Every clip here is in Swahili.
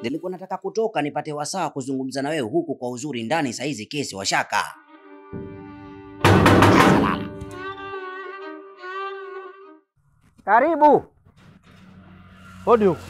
Nilikuwa nataka kutoka nipate wasaa kuzungumza na wewe huku kwa uzuri ndani, saizi kesi washaka. Karibu. Hodi huko.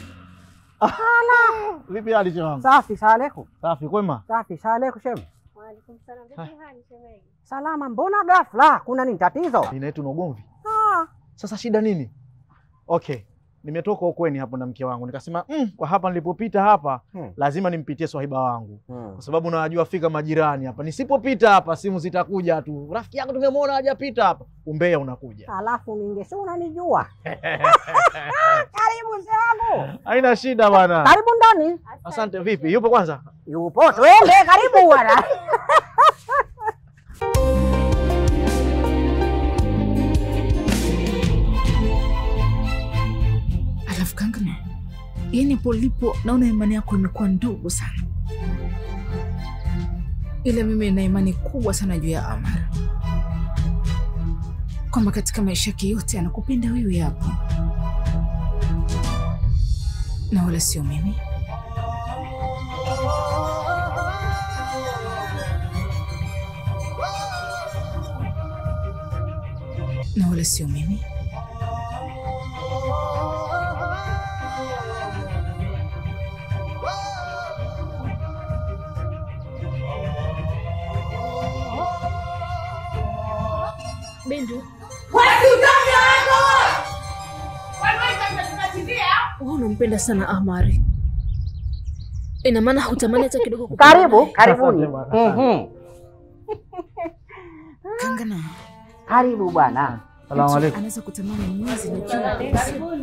Vipi hali wangu? Safi, salamu Safi kwema? Safi, salamu shemu. Waalaikum salaam. Vipi hali shemeji? Salama, mbona ghafla? Kuna nini tatizo? Ina yetu na ugomvi. Ah, Sasa shida nini? Okay. Nimetoka ukweni hapo na mke wangu nikasema mm, kwa hapa nilipopita hapa Hmm. lazima nimpitie swahiba wangu hmm. kwa sababu nawajua fika majirani hapa. Nisipopita hapa simu zitakuja tu, rafiki yangu tumemwona hajapita hapa, umbea unakuja. Alafu minge si unanijua. Karibu mzee wangu. Haina shida bwana. Karibu ndani. Asante. Vipi, yupo kwanza? Yupo, twende karibu bwana. Alafu Kangana, yani polipo naona imani yako imekuwa ndogo sana, ila mimi nina imani kubwa sana juu ya Amar, kwamba katika maisha yake yote anakupenda wewe hapo na wala sio mimi. Na wala sio mimi. Bindu, wewe unampenda sana Amari, ina maana hutamani hata kidogo kukutana Karibu, naye? karibuni. Asante bwana. Mhm. Kangana, Karibu bwana. Salamu mtu alaykum. anaweza kutamani mwezi na jua kabisa.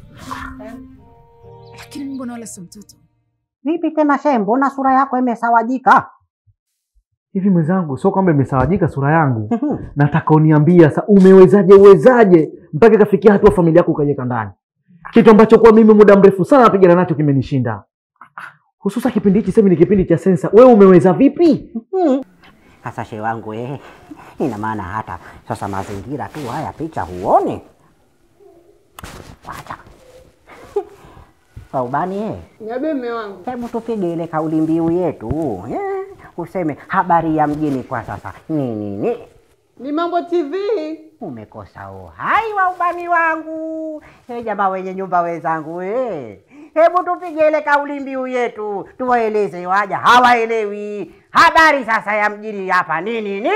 lakini mimi mbona wala si mtoto. Vipi tena shehe, mbona sura yako imesawajika? Hivi mwenzangu, sio kwamba imesawajika sura yangu. Mhm. Nataka uniambia sasa, umewezaje uwezaje mpaka ikafikia hatua familia yako ukaiweka ndani, kitu ambacho kwa mimi muda mrefu sana napigana nacho kimenishinda, hususa kipindi hichi sasa ni kipindi cha sensa. Wewe umeweza vipi? Mhm. Sasa shehe wangu eh, ina maana hata sasa mazingira tu haya picha huoni? Wacha. Saubani eh. Niambie mume wangu. Hebu tupige ile kauli mbiu yetu eh, useme habari ya mjini kwa sasa ni nini? Ni Mambo TV. Umekosa uhai wa ubani wangu. He jamaa wenye nyumba wenzangu eh. Hebu tupige ile kauli mbiu yetu, tuwaeleze waja hawaelewi habari sasa ya mjini hapa ni nini?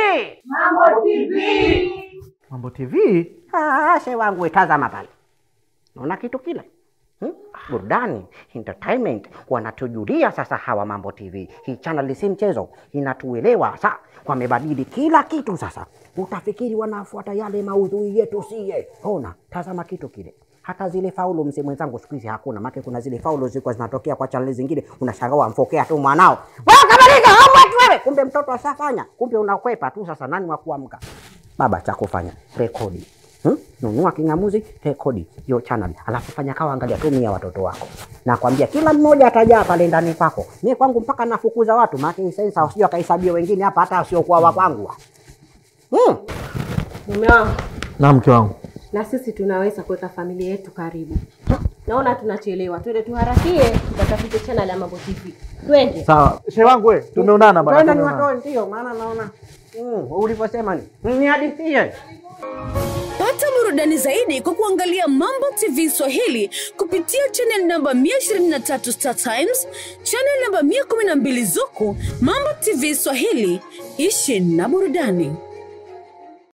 Mambo TV Ah, she wangu we, tazama pale, naona kitu kile hmm? Burudani, entertainment wanatujulia sasa hawa Mambo TV. Hii channel si mchezo, inatuelewa sa, wamebadili kila kitu sasa. Utafikiri wanafuata yale maudhui yetu siye. Ona, tazama kitu kile hata zile faulo mzee mwenzangu siku hizi hakuna, maana kuna zile faulo zilikuwa zinatokea kwa chaneli zingine, unashangaa wamfokea tu mwanao, wewe kamaliza homework wewe, kumbe mtoto ashafanya, kumbe unakwepa tu. Sasa nani wa kuamka? Baba, cha kufanya rekodi Hmm? Nunua king'amuzi, rekodi hiyo channel, alafu fanya kawa, angalia, tumia watoto wako. Nakwambia kila mmoja atajaa pale ndani kwako. Mimi kwangu mpaka nafukuza watu, maana hii sensa usije akahesabia wengine hapa, hata wasiokuwa wa kwangu. Hmm. Mume wangu. na mke wangu. Na sisi tunaweza kuweka familia yetu karibu. Naona tunachelewa. Twende tuharakie tukatafute channel ya Mambo TV. Twende. Sawa, shehe wangu we, tumeonana bana. Twende tumeonana. niwatoe, ndio maana naona hmm, ulivyosema ni nihadithie. Pata burudani zaidi kwa kuangalia Mambo TV Swahili kupitia channel namba 123 Star Times, channel namba 112 Zuku. Mambo TV Swahili, ishi na burudani.